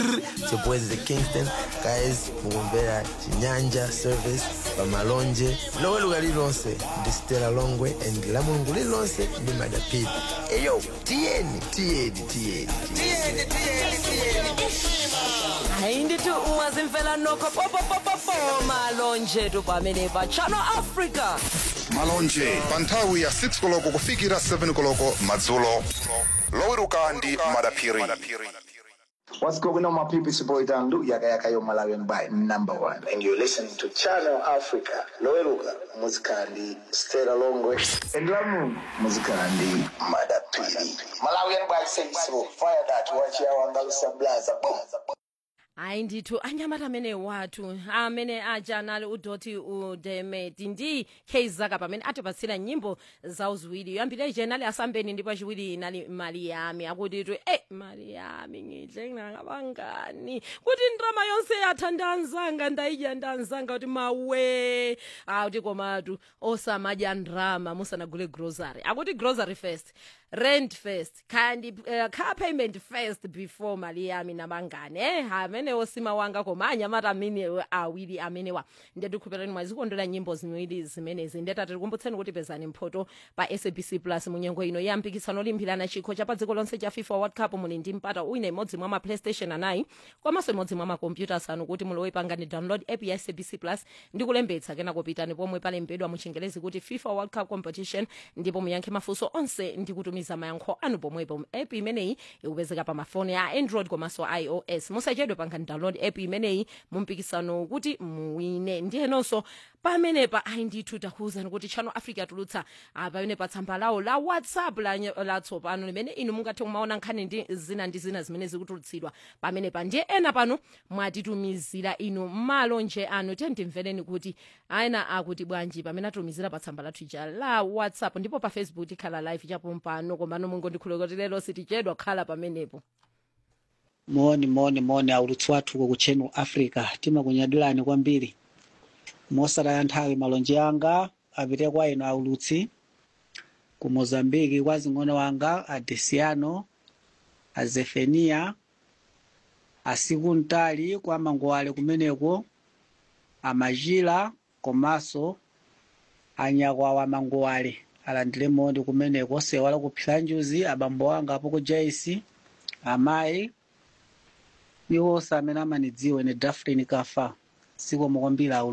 chipwezi kingston guys mukumvera chinyanja service pamalonje loweruka lililonse ndi stela longwe and la mulungu lililonse ndi madapidi eyo tiyeni tiyeni tiyeni tiyeni hayi ndithi ungazimfela nokho popopopopo malonje tu pamene pa channel africa malonje pa nthawi ya 6 koloko kufikira 7 koloko madzulo loweruka ndi madaphiri What's going on, my people? It's your boy Dandu, Yaka Yaka Yo Malawian by number one. And you're listening to Channel Africa. Loeluga, Muzikandi, Stella Longwe, and Lamu, Muzikandi, Madapiri. Malawian by say so. Fire that, watch your Andalusia Blaza. Boom. hayi ndithu anyamata amene wathu amene aja nali udoti udemeti ndi keizaka pamene atipatsira nyimbo zawo ziwiri yoyambira ije nali asambeni ndipo achiwiri nali mali yami akuti tu e mali yami ngidle ngakabangani kuti ndrama yonse yatha ndanzanga ndayidya ndanzanga kuti mawe akuti komatu osamadya ndrama musanagule grocery akuti grocery first rent first kandi uh, car payment first before mali yami nabangane eh amene osima wanga koma anyamata amene awiri amenewa ndetikhupirani mwazikondera nyimbo ziwiri zimenezi ndeta tikukumbutseni kuti pezani mphoto pa sabc plus munyengo ino ya mpikisano olimbirana chikho cha pa dziko lonse cha fifa world cup muli ndi mpata wina imodzi mwa ma playstation anayi komanso imodzi mwa makompyuta asanu kuti mulowe pangani download app ya sabc plus ndi kulembetsa kena kopitani pomwe palembedwa mu chingelezi kuti fifa world cup competition ndipo muyankhe mafunso onse ndi kutumiza mayankho anu pomwepo app imeneyi ikupezeka pa mafoni a android komanso ios musachedwe pangani download app imeneyi mu mpikisano kuti muwine ndiyenonso pamenepa ayi ndithu takuwuzani kuti channel africa tulutsa ah, pamene pa tsamba lawo la whatsapp la- latsopano limene inu mungathe kumaona nkhani ndi zina ndi zina zimene zikutulutsidwa pamenepa ndiye ena pano mwatitumizira inu malonje anu tiye timvereni kuti ena akuti bwanji pamene atumizira pa tsamba lathu ija la whatsapp ndipo pa facebook tikhala live chapo mpano komano mungondikhululukira kuti lero sitichedwa khala pamenepo moni moni moni aulutsi wathu ku channel africa timakunyadilani kwambiri mosataya nthawi malonje anga apite kwa inu aulutsi ku mozambiki kwa zing'ono wanga a desiano a zefenia asiku mtali kwa mangowale kumeneko amajila komanso anyakwawa mangowale alandire moni kumeneko sewala kuphira njuzi abambo anga apo ku jaisi amayi iwo onse amene amanidziwa ine dafrin kafa sikomo kwambiri aulu